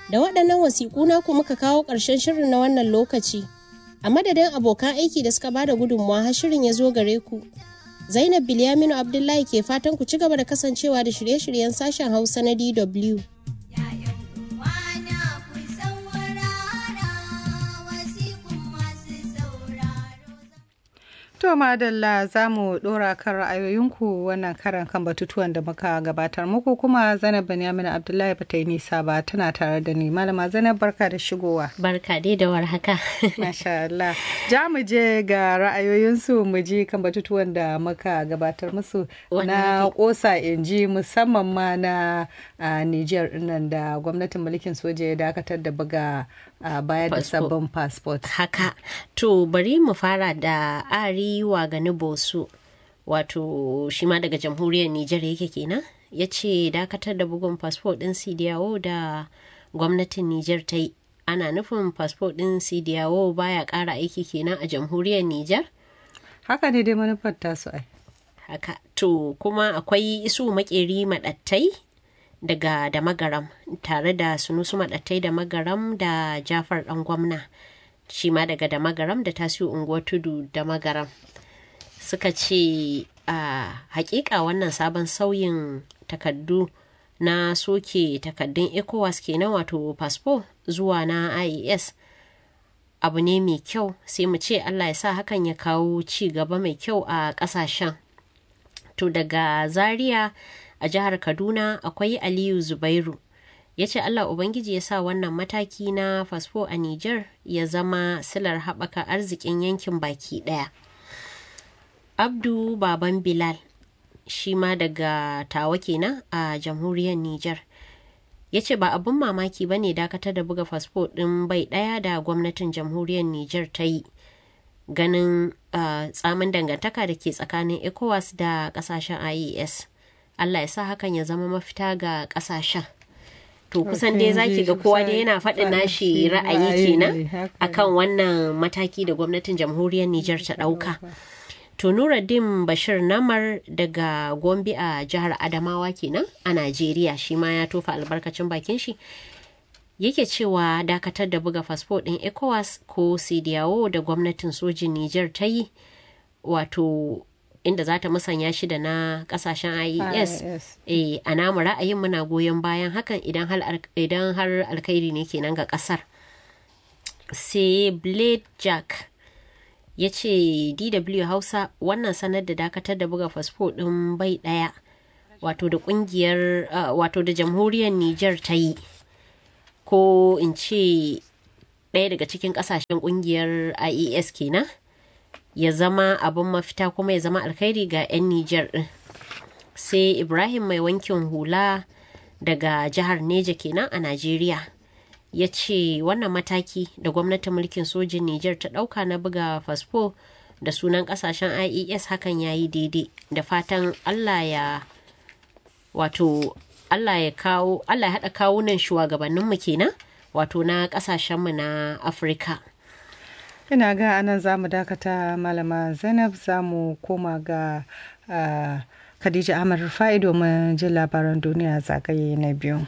Da waɗannan wasiƙu naku muka kawo ƙarshen shirin na wannan lokaci. A madadin abokan aiki da suka bada gudunmawa har shirin ya zo gare ku. Zainab Bilyaminu Abdullahi ke fatan ku ci gaba da kasancewa da shirye-shiryen sashen Hausa na DW. To madalla za mu dora kan ra'ayoyinku wannan karan kan batutuwan da muka gabatar muku kuma Zainab Benyamin Abdullahi ba ta yi nisa ba tana tare da ni malama Zainab barka da shigowa. Barka dai da warhaka. Masha Allah. Ja mu je ga ra'ayoyinsu mu ji kan batutuwan da muka gabatar musu na kosa inji musamman ma na Niger nan da gwamnatin mulkin soja ya dakatar da buga bayar da sabbin passport. Haka. To bari mu fara da ari wa gani bosu wato shi ma daga jamhuriyar Nijar yake kenan ya ce dakatar da bugun fasfo ɗin sidiyawo da gwamnatin Nijar ta yi ana nufin fasfo ɗin sidiyawo baya ƙara aiki kenan a jamhuriyar Nijar? Haka ne dai manufar tasu ai. Haka to kuma akwai isu makeri maɗattai daga da magaram tare da sunusu maɗattai da magaram da jafar ɗan gwamna. shi ma daga da magaram da tasiu unguwar tudu da magaram suka ce a hakika wannan sabon sauyin takaddu na soke takaddun ecowas kenan wato fasfo zuwa na ies abu ne mai kyau sai mu ce allah ya sa hakan ya kawo ci gaba mai kyau a kasashen to daga zaria a jihar kaduna akwai aliyu zubairu ya ce Allah Ubangiji ya sa wannan mataki na fasfo a Nijar ya zama silar haɓaka arzikin yankin baki ɗaya. Abdu Baban Bilal shi ma daga tawa kenan a jamhuriyar Nijar. ya ce ba abin mamaki ba ne dakatar da buga fasfo ɗin bai ɗaya da gwamnatin jamhuriyar Nijar ta yi ganin uh, tsamin dangantaka da ke tsakanin ECOWAS da ƙasashen IES. Allah ya sa hakan ya zama mafita ga ƙasashen. to kusan dai zaki ga kowa dai yana faɗin nashi ra'ayi kenan akan wannan mataki da gwamnatin jamhuriyar Nijar ta ɗauka. To Nuruddin Bashir Namar daga Gombe a jihar Adamawa kenan a Najeriya shi ma ya tofa albarkacin bakin shi. Yake cewa dakatar da buga fasfo ɗin ECOWAS ko CDAO da gwamnatin sojin Nijar ta yi wato inda za ta musanya shi da na kasashen IES e, a namu ra'ayin muna goyon bayan hakan idan har alkhairi ne kenan ga kasar sai blade jack ya ce dw hausa wannan sanar da dakatar da buga fasfo ɗin bai ɗaya wato da kungiyar uh, wato da jamhuriyar niger ta yi ko in ce ɗaya daga cikin ƙasashen kungiyar ies kenan ya zama abin mafita kuma ya zama alkhairi ga 'yan Nijar ɗin. Sai Ibrahim mai wankin hula daga jihar Neja kenan a Najeriya. Ya ce wannan mataki da gwamnatin mulkin sojin Nijar ta ɗauka na buga fasfo da sunan ƙasashen IES hakan ya yi daidai da fatan Allah ya wato Allah ya kawo Allah ya haɗa kawunan shugabanninmu kenan wato na ƙasashenmu na Afirka. ina ga anan za mu dakata malama zainab za mu koma ga uh, khadija ahmad rufa'i domin jin labaran duniya zagaye na biyu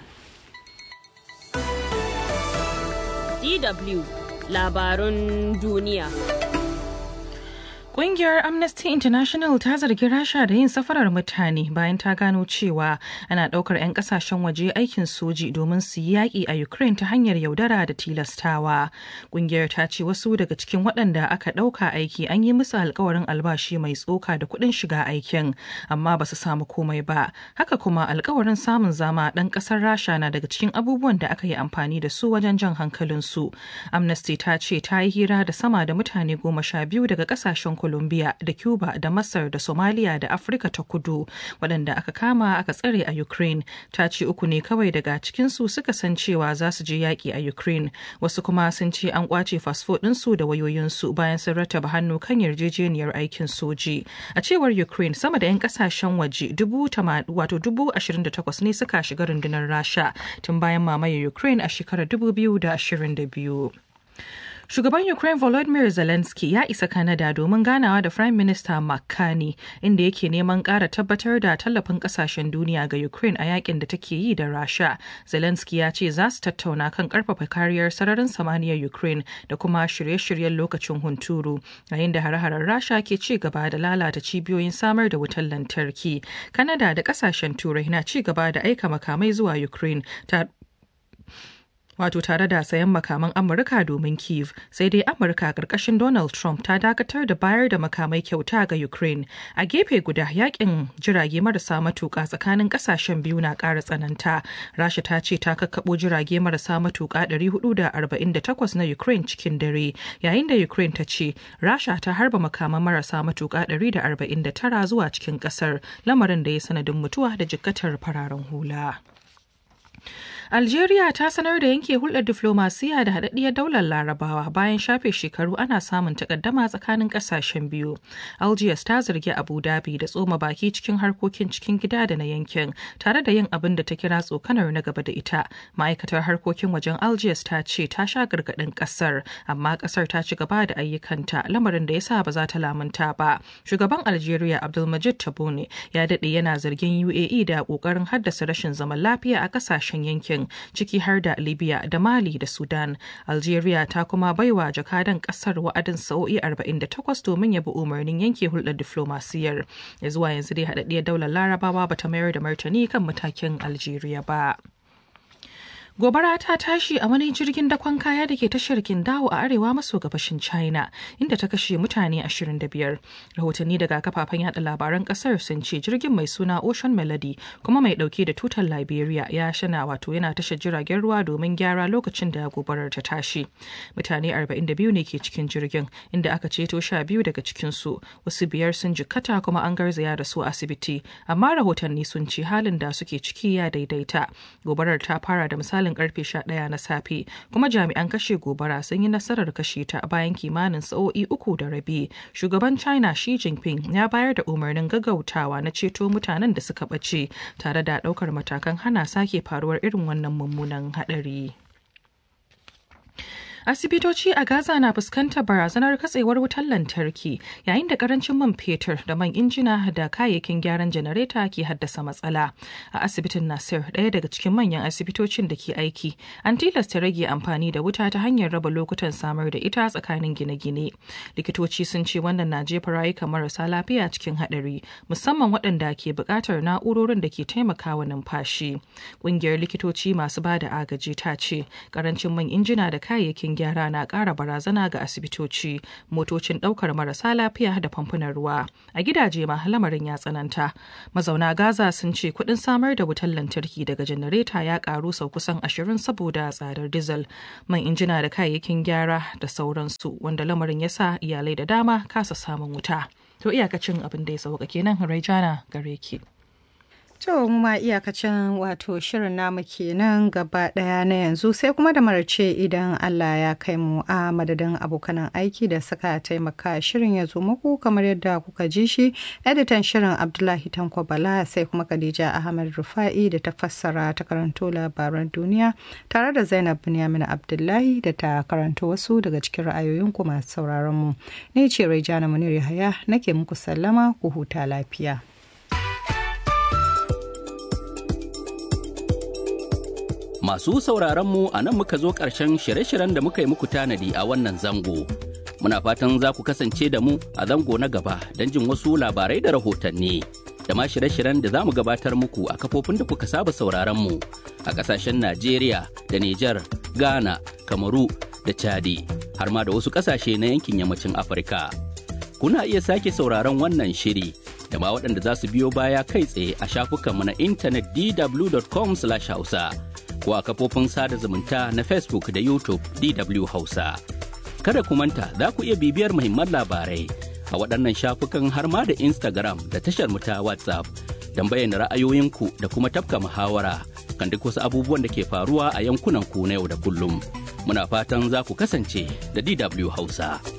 dw labarun duniya Ƙungiyar Amnesty International ta zargi Rasha da yin safarar mutane bayan ta gano cewa ana ɗaukar 'yan ƙasashen waje aikin soji domin su yi yaƙi a Ukraine ta hanyar yaudara da tilastawa. Ƙungiyar ta ce wasu daga cikin waɗanda aka ɗauka aiki an yi musu alkawarin albashi mai tsoka da kuɗin shiga aikin, amma ba su samu komai ba. Haka kuma alkawarin samun zama ɗan ƙasar Rasha na daga cikin abubuwan da aka yi amfani da su wajen jan hankalinsu. Amnesty ta ce ta yi hira da sama da mutane goma sha biyu daga ƙasashen Colombia da Cuba da Masar da Somalia da Afirka ta kudu waɗanda aka kama aka tsare a Ukraine ta ce uku ne kawai daga cikinsu suka san cewa za su je yaƙi a Ukraine wasu kuma sun ce an ƙwace fasfo ɗinsu da wayoyinsu bayan sun rataba hannu kan yarjejeniyar aikin soji. A cewar Ukraine sama da 'yan ƙasashen waje dubu wato dubu ashirin da takwas ne suka shiga rundunar Rasha tun bayan mamayar Ukraine a shekarar dubu biyu da ashirin da biyu. Shugaban Ukraine Volodymyr Zelensky ya isa Canada domin ganawa da Prime Minister Mark Carney inda yake neman ƙara tabbatar da tallafin ƙasashen duniya ga Ukraine a yakin da take yi da Rasha. Zelensky ya ce za su tattauna kan ƙarfafa kariyar sararin samaniyar Ukraine da kuma shirye-shiryen lokacin hunturu yayin da hare-haren Rasha ke ci gaba da lalata cibiyoyin samar da wutar lantarki. Canada da ƙasashen Turai na ci gaba da aika makamai zuwa Ukraine wato tare da sayan makaman amurka domin kiev sai dai amurka karkashin donald trump ta dakatar da bayar da makamai kyauta ga ukraine a gefe guda yakin jirage marasa matuka tsakanin kasashen biyu na kara tsananta rasha ta ce ta kakkabo jirage marasa matuka 448 na ukraine cikin dare yayin da ukraine ta ce rasha ta harba makaman marasa matuka 149 zuwa cikin kasar lamarin da ya sanadin mutuwa da jikkatar fararen hula. Algeria ta sanar da yanke hulɗar diflomasiya da haɗaɗɗiyar daular larabawa bayan shafe shekaru ana samun takaddama tsakanin ƙasashen biyu. Algiers ta zargi Abu Dhabi da tsoma baki cikin harkokin cikin gida da na yankin tare da yin abin da ta kira tsokanar na gaba da ita. Ma'aikatar harkokin wajen Algiers ta ce ta sha gargaɗin ƙasar amma ƙasar ta ci gaba da ayyukanta lamarin da ya sa ba za ta lamunta ba. Shugaban Algeria Abdulmajid Tabboune ya daɗe yana zargin UAE da ƙoƙarin haddasa rashin zaman lafiya a ƙasashen yankin yankin ciki har da libya da mali da sudan algeria ta kuma baiwa jakadan kasar wa'adin sa'o'i 48 domin ya bi umarnin yanke hulɗar diflomasiyyar ya zuwa yanzu dai haɗaɗɗiyar daular larabawa bata mayar da martani kan matakin algeria ba. Gobara ta tashi a wani jirgin dakon kaya da ke tashar Kindawo a arewa maso gabashin China, inda ta kashe mutane 25. Rahotanni daga kafafen yada labaran kasar sun ce jirgin mai suna Ocean Melody kuma mai dauke da tutar Liberia ya shana wato yana tashar jiragen ruwa domin gyara lokacin da gobarar ta tashi. Mutane 42 ne ke cikin jirgin, inda aka ceto sha biyu daga cikinsu, wasu biyar sun jikkata kuma an garzaya da su asibiti, amma rahotanni sun ce halin da suke ciki ya daidaita. Gobarar ta fara da misali misalin karfe 11 na safe kuma jami'an kashe gobara sun yi nasarar kashe ta bayan kimanin sa'o'i uku da rabi shugaban china xi jinping ya bayar da umarnin gaggautawa na ceto mutanen da suka ɓace tare da ɗaukar matakan hana sake faruwar irin wannan mummunan haɗari. Asibitoci a Gaza na fuskantar barazanar katsewar wutar lantarki yayin da karancin man fetur da man injina da kayayyakin gyaran janareta ke haddasa matsala. A asibitin Nasir, ɗaya daga cikin manyan asibitocin da ke aiki, an tilasta rage amfani da wuta ta hanyar raba lokutan samar da ita tsakanin gine-gine. Likitoci sun ce wannan na jefa rayuka marasa lafiya cikin haɗari, musamman waɗanda ke buƙatar na'urorin da ke taimakawa numfashi. Ƙungiyar likitoci masu ba da agaji ta ce, karancin man injina da kayayyakin gyara na ƙara barazana ga asibitoci motocin ɗaukar marasa lafiya da famfunan ruwa a gidaje ma lamarin ya tsananta mazauna gaza sun ce kuɗin samar da wutar lantarki daga janareta ya ƙaru sau kusan ashirin saboda tsadar dizal man injina da kayayyakin gyara da sauransu wanda lamarin ya sa iyalai da dama kasa samun wuta to iyakacin abin da ya sauka kenan raijana gare ki. To mu ma iyakacin wato shirin namu kenan gaba daya na yanzu sai kuma da marace idan Allah ya kai mu a madadin abokanan aiki da suka taimaka shirin ya zo muku kamar yadda kuka ji shi editan shirin Abdullahi Tanko Bala sai kuma Khadija Ahmad Rufa'i da ta fassara ta karanto labaran duniya tare da Zainab Binyamin Abdullahi da ta karanto wasu daga cikin ra'ayoyin ku masu sauraron mu. Ni ce Raijana Munir Yahaya nake muku sallama ku huta lafiya. Masu sauraron mu a nan muka zo ƙarshen shirye-shiryen da muka yi muku tanadi a wannan zango. Muna fatan za ku kasance da mu a zango na gaba don jin wasu labarai da rahotanni. Da ma shirye-shiryen da za mu gabatar muku a kafofin da kuka saba sauraron mu a ƙasashen Najeriya da Nijar, Ghana, Kamaru da Chadi, har ma da wasu ƙasashe na yankin yammacin Afirka. Kuna iya sake sauraron wannan shiri da ma waɗanda za su biyo baya kai tsaye a shafukanmu na intanet dw.com/hausa. ko a kafofin sada zumunta na Facebook da YouTube DW Hausa. Kada ku manta za ku iya bibiyar muhimman labarai a waɗannan shafukan har ma da Instagram da tashar mu ta WhatsApp don bayyana ra'ayoyinku da kuma tafka muhawara kan duk wasu abubuwan da ke faruwa a yankunan ku na yau da kullum. Muna fatan za ku kasance da DW Hausa.